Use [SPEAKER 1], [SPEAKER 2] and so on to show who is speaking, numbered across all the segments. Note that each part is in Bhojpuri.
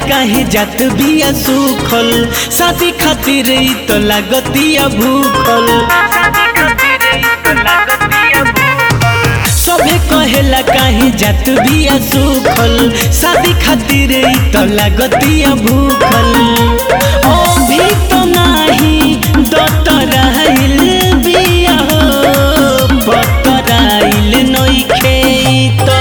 [SPEAKER 1] काहे जात बिया सुखल शादी खातिर ई तो लागतिया भूखल सभे कहेला काहे जात बिया सुखल शादी खातिर ई तो लागतिया भूखल अभी तो नाही दतराइल बिया हो बतराइल नइखे तो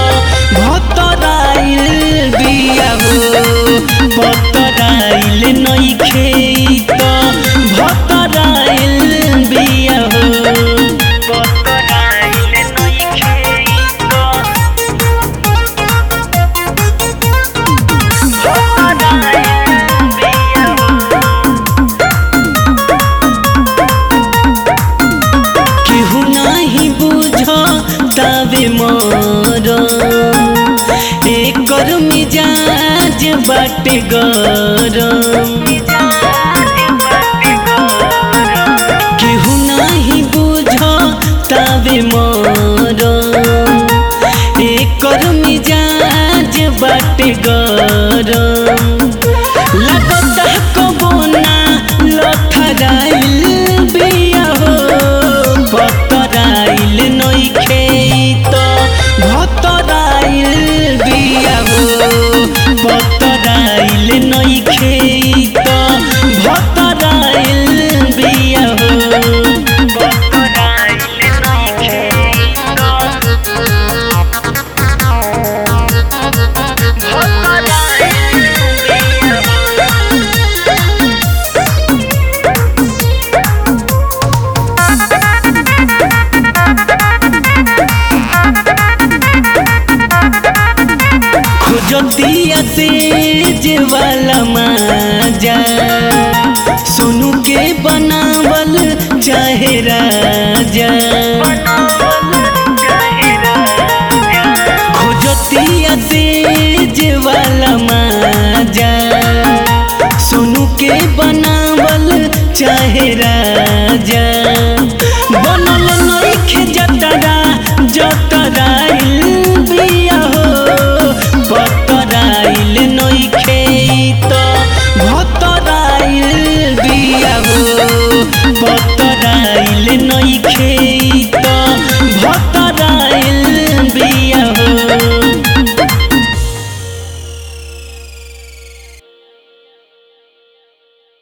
[SPEAKER 1] भतराइल बिया हो बतराइल नइखे तो भतराइल बिया हो बतराइल नइखे तो भतराइल बिया केहू नाही बुझ तबे मोर एकर मिजाज बाटे गरम केहू नाही बुझ तबे मोर एकर मिजाज बाटे गरम लगता कबो ना लथराइल बिया हो बतराइल नइखे तो भतराइल बिया हो बतराइल नइखे तो भतराइल बिया हो बतराइल नइखे तो खोजतिया से जे वाला माजा सोनू के बनावल चाहे राजा